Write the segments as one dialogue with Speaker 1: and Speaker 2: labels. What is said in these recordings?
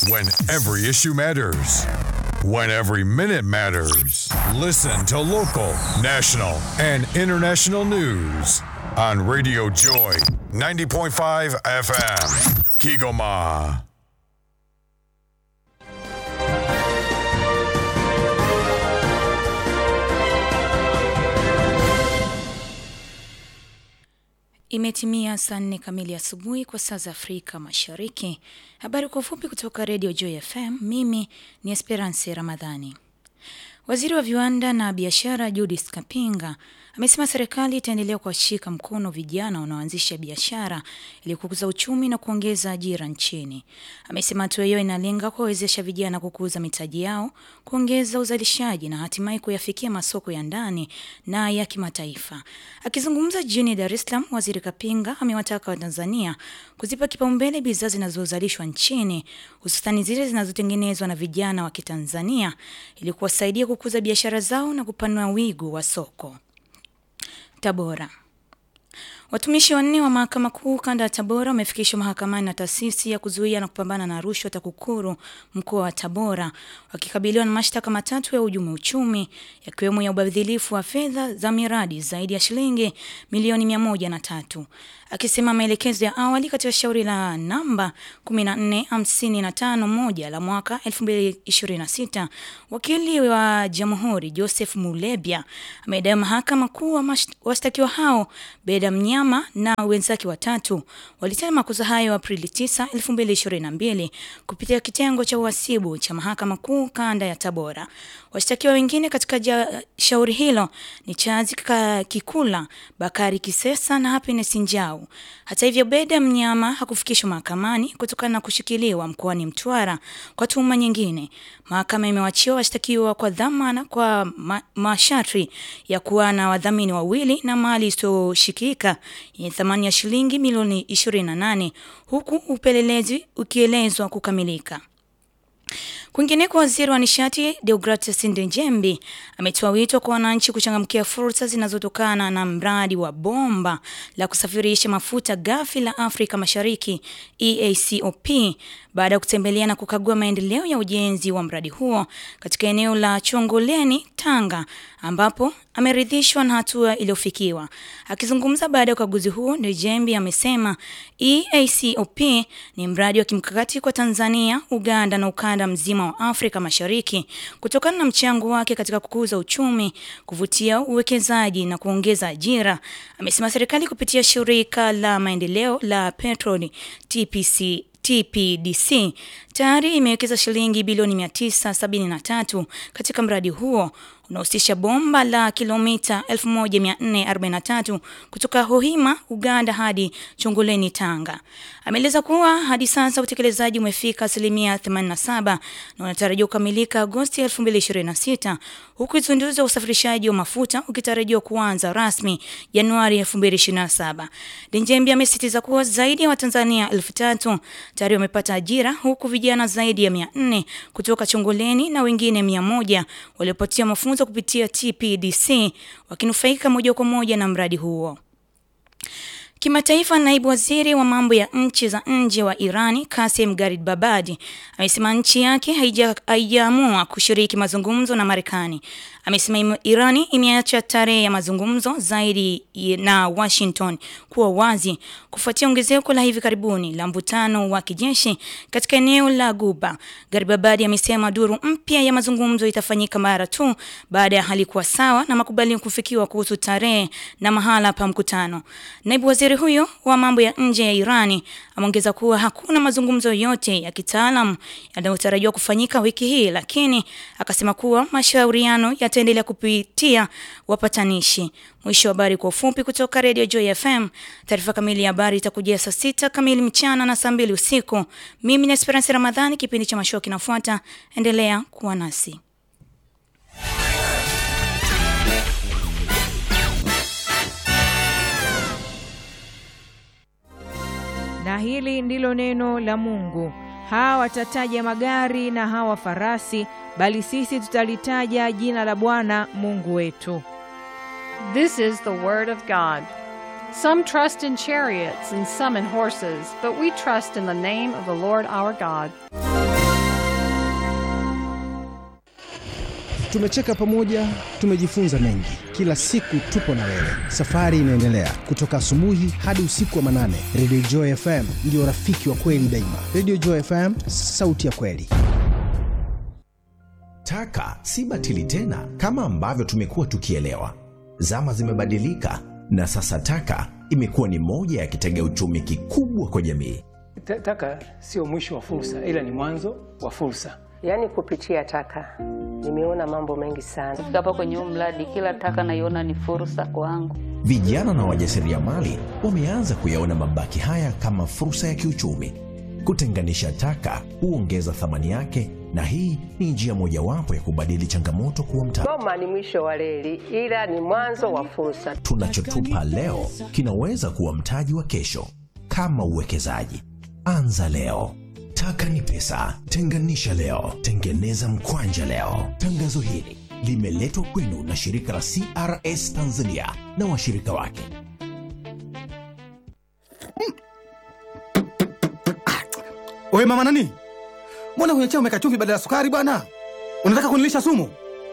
Speaker 1: When every issue matters. When every minute matters. Listen to local, national, and international news on Radio Joy 90.5 FM. Kigoma.
Speaker 2: Imetimia saa nne kamili asubuhi kwa saa za Afrika Mashariki. Habari kwa ufupi kutoka Radio Joy FM. Mimi ni Esperance Ramadhani. Waziri wa viwanda na biashara Judith Kapinga amesema serikali itaendelea kuwashika mkono vijana wanaoanzisha biashara ili kukuza uchumi na kuongeza ajira nchini. Amesema hatua hiyo inalenga kuwawezesha vijana kukuza mitaji yao, kuongeza uzalishaji na hatimaye kuyafikia masoko ya ndani na ya kimataifa. Akizungumza jijini Dar es Salaam, Waziri Kapinga amewataka Watanzania kuzipa kipaumbele bidhaa zinazozalishwa nchini, hususani zile zinazotengenezwa na vijana wa Kitanzania ili kuwasaidia kukuza biashara zao na kupanua wigo wa soko. Tabora. Watumishi wanne wa mahakama kuu kanda ya Tabora wamefikishwa mahakamani na taasisi ya kuzuia na kupambana na rushwa TAKUKURU mkoa wa Tabora wakikabiliwa na mashtaka matatu ya hujumu uchumi yakiwemo ya ubadhilifu wa fedha za miradi zaidi ya shilingi milioni mia moja na tatu. Akisema maelekezo ya awali katika shauri la namba 14551 la mwaka 2026, wakili wa jamhuri Joseph Mulebya amedai mahakama kuu washtakiwa hao Beda Mnyama na wenzake watatu walitenda makosa hayo Aprili 9, 2022 kupitia kitengo cha uhasibu cha mahakama kuu kanda ya Tabora. Washtakiwa wengine katika ja, shauri hilo ni Chazi Kikula, Bakari Kisesa na Happiness Njau. Hata hivyo, Beda Mnyama hakufikishwa mahakamani kutokana na kushikiliwa mkoani Mtwara kwa tuhuma nyingine. Mahakama imewachia washtakiwa kwa dhamana kwa ma masharti ya kuwa na wadhamini wawili na mali isiyoshikika yenye thamani ya shilingi milioni 28 huku upelelezi ukielezwa kukamilika. Kwingineko, waziri wa nishati Deogratias Ndejembi ametoa wito kwa wananchi kuchangamkia fursa zinazotokana na mradi wa bomba la kusafirisha mafuta ghafi la Afrika Mashariki EACOP baada ya kutembelea na kukagua maendeleo ya ujenzi wa mradi huo katika eneo la Chongoleni, Tanga, ambapo ameridhishwa na hatua iliyofikiwa. Akizungumza baada ya ukaguzi huo, Ndejembi amesema EACOP ni mradi wa kimkakati kwa Tanzania, Uganda na ukanda mzima wa Afrika Mashariki kutokana na mchango wake katika kukuza uchumi, kuvutia uwekezaji na kuongeza ajira. Amesema serikali kupitia shirika la maendeleo la petroli TPC TPDC tayari imewekeza shilingi bilioni 973 katika mradi huo unahusisha bomba la kilomita 1443 kutoka Hoima, Uganda hadi Chongoleni, Tanga. Ameeleza kuwa hadi sasa utekelezaji umefika asilimia 87 na unatarajiwa kukamilika Agosti 2026 huku uzinduzi wa usafirishaji wa mafuta ukitarajiwa kuanza rasmi Januari 2027. Ndejembi amesisitiza kuwa zaidi ya Watanzania elfu tatu tayari wamepata ajira huku vijana zaidi ya 400 kutoka Chongoleni na wengine 100 waliopatia mafunzo kupitia TPDC wakinufaika moja kwa moja na mradi huo. Kimataifa, naibu waziri wa mambo ya nchi za nje wa Irani Kasim Garibabadi amesema nchi yake haijaamua kushiriki mazungumzo na Marekani. Amesema Irani imeacha tarehe ya mazungumzo zaidi na Washington kuwa wazi kufuatia ongezeko la hivi karibuni la mvutano wa kijeshi katika eneo la Guba. Garibabadi amesema duru mpya ya mazungumzo itafanyika mara tu baada ya hali kuwa sawa na makubaliano kufikiwa kuhusu tarehe na mahala pa mkutano. Naibu waziri huyo wa mambo ya nje ya Irani ameongeza kuwa hakuna mazungumzo yote ya kitaalam yanayotarajiwa kufanyika wiki hii, lakini akasema kuwa mashauriano yataendelea kupitia wapatanishi. Mwisho wa habari kwa ufupi kutoka Radio Joy FM. Taarifa kamili ya habari itakujia saa sita kamili mchana na saa mbili usiku. Mimi ni Esperance Ramadhani, kipindi cha mashua kinafuata. Endelea kuwa nasi.
Speaker 3: Na hili ndilo neno la Mungu. Hawa watataja magari na hawa farasi, bali sisi tutalitaja jina la Bwana Mungu wetu.
Speaker 4: This is the word of God. Some trust in chariots and some in horses, but we trust in the name of the Lord our God.
Speaker 5: Tumecheka pamoja, tumejifunza mengi. Kila siku tupo na wewe, safari inaendelea kutoka asubuhi hadi usiku wa manane. Radio Joy FM ndio rafiki wa kweli daima. Radio Joy FM, sauti ya kweli.
Speaker 6: Taka si batili tena kama ambavyo tumekuwa tukielewa. Zama zimebadilika na sasa taka imekuwa ni moja ya kitega uchumi kikubwa kwa jamii.
Speaker 7: Ta- Taka sio mwisho wa fursa, ila ni mwanzo wa fursa.
Speaker 8: Yaani kupitia taka nimeona mambo mengi sana.
Speaker 9: Kufika hapa kwenye huu mradi, kila taka naiona ni fursa kwangu.
Speaker 6: Vijana na wajasiriamali wameanza kuyaona mabaki haya kama fursa ya kiuchumi. Kutenganisha taka huongeza thamani yake, na hii ni njia mojawapo ya kubadili changamoto kuwa mtaji.
Speaker 8: Goma ni mwisho wa reli, ila ni mwanzo wa fursa.
Speaker 6: Tunachotupa leo kinaweza kuwa mtaji wa kesho. Kama uwekezaji, anza leo. Taka ni pesa, tenganisha leo, tengeneza mkwanja leo. Tangazo hili limeletwa kwenu na shirika la CRS Tanzania na washirika wake.
Speaker 10: Oye mama nani, mbona kwenye chai umeweka chumvi badala ya sukari bwana? Unataka kunilisha sumu?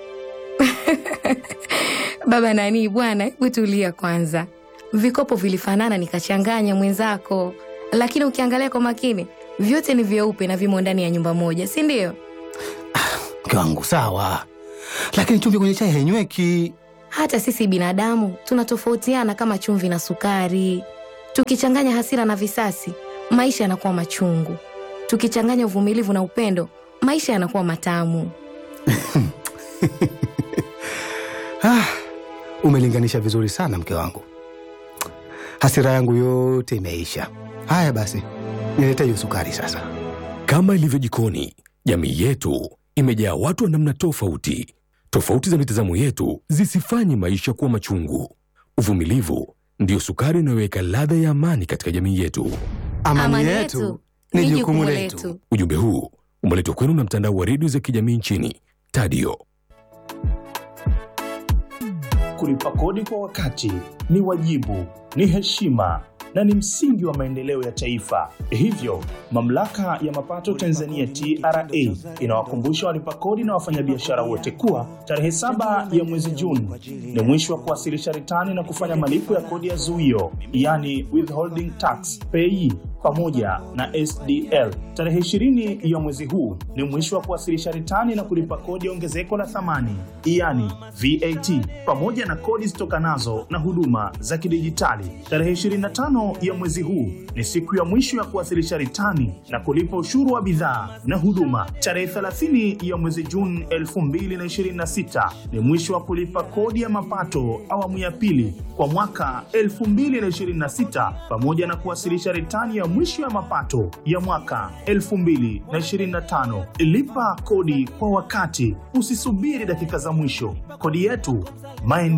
Speaker 11: Baba nani bwana, hebu tulia kwanza. Vikopo vilifanana nikachanganya mwenzako, lakini ukiangalia kwa makini vyote ni vyeupe na vimo ndani ya nyumba moja, si ndio?
Speaker 10: Mke wangu sawa, lakini chumvi kwenye chai hainyweki.
Speaker 11: Hata sisi binadamu tunatofautiana kama chumvi na sukari. Tukichanganya hasira na visasi, maisha yanakuwa machungu. Tukichanganya uvumilivu na upendo, maisha yanakuwa matamu.
Speaker 10: Ah, umelinganisha vizuri sana mke wangu, hasira yangu yote imeisha. Haya basi, nilete hiyo sukari sasa.
Speaker 12: Kama ilivyo jikoni, jamii yetu imejaa watu wa namna tofauti. Tofauti za mitazamo yetu zisifanye maisha kuwa machungu. Uvumilivu ndiyo sukari inayoweka ladha ya amani katika jamii yetu.
Speaker 10: Amani, yetu ni jukumu letu.
Speaker 12: Ujumbe huu umeletwa kwenu na mtandao wa redio za kijamii nchini Tadio.
Speaker 13: Kulipa kodi kwa wakati ni wajibu, ni heshima na ni msingi wa maendeleo ya taifa. Hivyo, mamlaka ya mapato Tanzania TRA inawakumbusha walipa kodi na wafanyabiashara wote kuwa tarehe saba ya mwezi Juni ni mwisho wa kuwasilisha ritani na kufanya malipo ya kodi ya zuio, yani withholding tax pay pamoja na SDL. Tarehe 20 ya mwezi huu ni mwisho wa kuwasilisha ritani na kulipa kodi ya ongezeko la thamani, yani VAT, pamoja na kodi zitokanazo na huduma za kidijitali. Tarehe 25 ya mwezi huu ni siku ya mwisho ya kuwasilisha ritani na kulipa ushuru wa bidhaa na huduma. Tarehe 30 ya mwezi Juni 2026 ni mwisho wa kulipa kodi ya mapato awamu ya pili kwa mwaka 2026 pamoja na kuwasilisha ritani ya mwisho ya mapato ya mwaka 2025. Lipa kodi kwa wakati, usisubiri dakika za mwisho. Kodi yetu maendeleo